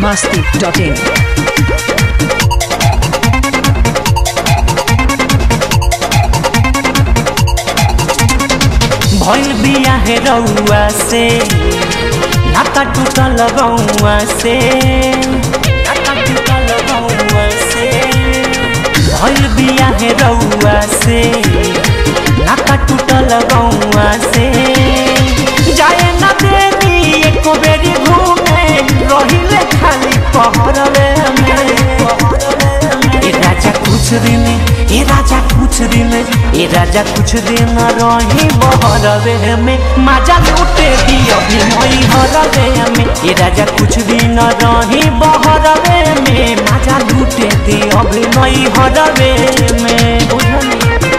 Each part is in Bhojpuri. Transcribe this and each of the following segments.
masti.in. भइल बिया हे रउआ से नाता टूटल गौआ से नाता टूटल गौआ से भइल बिया हे रउआ से नाता टूटल गौआ से जाए ना देनी एको बेरी घूमे रहिले खाली पहरवे में ए राजा कुछ दिन ए राजा कुछ दिन ए राजा कुछ दिन रही बहरवे में माजा लूटे दियो मई हरवे में ए राजा कुछ दिन रही बहरवे में माजा लूटे दियो मई हरवे में बुझनी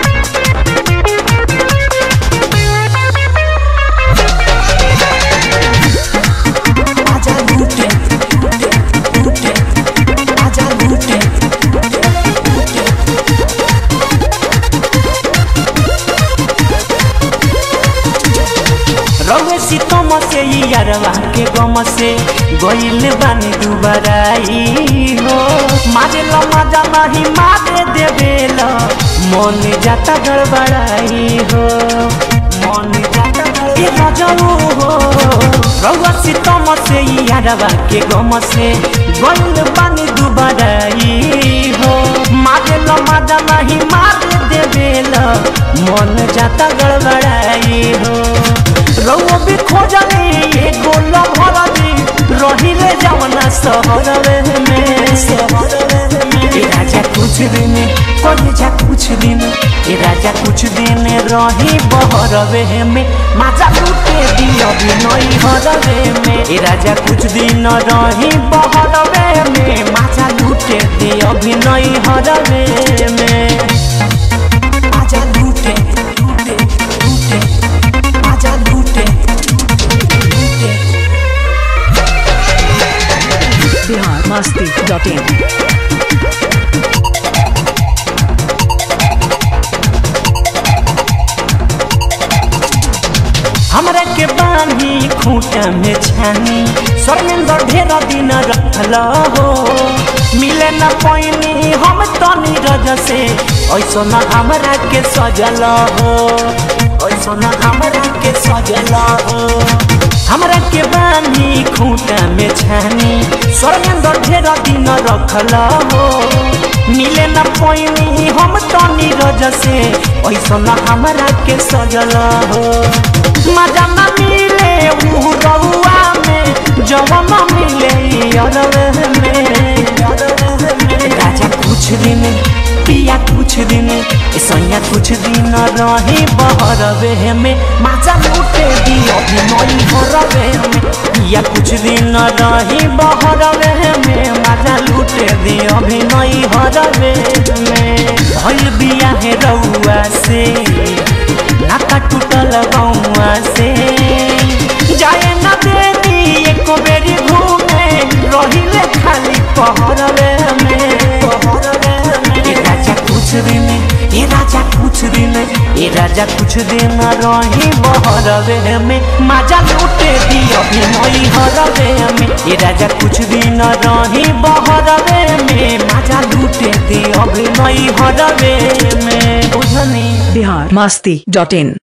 आजा लूटे लूटे लूटे आजा लूटे रउए सीतम से यारवा के गम से गइल बानी दुबराई हो मारे ल मजा नहीं मारे देवेल मन जाता गड़बड़ाई हो मन जाता ए रजऊ हो रउआ सीतम से यारवा के गम से गइल बानी दुबराई हो मारे ल मजा नहीं मारे देवेल मन जाता गड़बड़ाई हो रउआ भी खोजली एगो लभरली रहिले जवना सहरवे में सहरवे में ए राजा कुछ दिन कोई जा कुछ दिन ए राजा कुछ दिन रही बहरवे में माजा लूटे दियो नई हरवे में ए राजा कुछ दिन रही बहरवे में माजा लूटे दियो नई हरवे में आजा लूटे लूटे लूटे आजा लूटे लूटे Bihar masti.in. हमरा के बानी खूंटा में छानी स्वर्णेंद्र ढेर दिन रखल हो मिले न पैनी हम तो नीरज से ऐसो न हमरा के सजल हो ऐसो न हमरा के सजल हो हमरा के बानी खूंटा में छानी स्वर्णेंद्र ढेर दिन रखल हो मिले न पैनी हम तो नीरज से ऐसो न हमरा के सजल हो मजा न मिले ऊ रउआ में जवन मिले अरवे में राजा कुछ दिन पिया कुछ दिन ए सैया कुछ दिन रही बहरवे में मजा लूटे दियो नई हरवे में पिया कुछ दिन रही बहरवे में मजा लूटे दियो नई हरवे में भइल बिया है रउआ से नाका टूटल गौआ से जाए न देनी एको बेरी घूमे रहिले खाली पहरवे में पहरवे में ए राजा कुछ दिन ए राजा कुछ दिन ए राजा कुछ दिन रही बहरवे में माजा लूटे दियो नई हरवे में ए राजा कुछ दिन रही बहरवे में माजा लूटे दियो नई हरवे में बुझनी Bihar masti.in.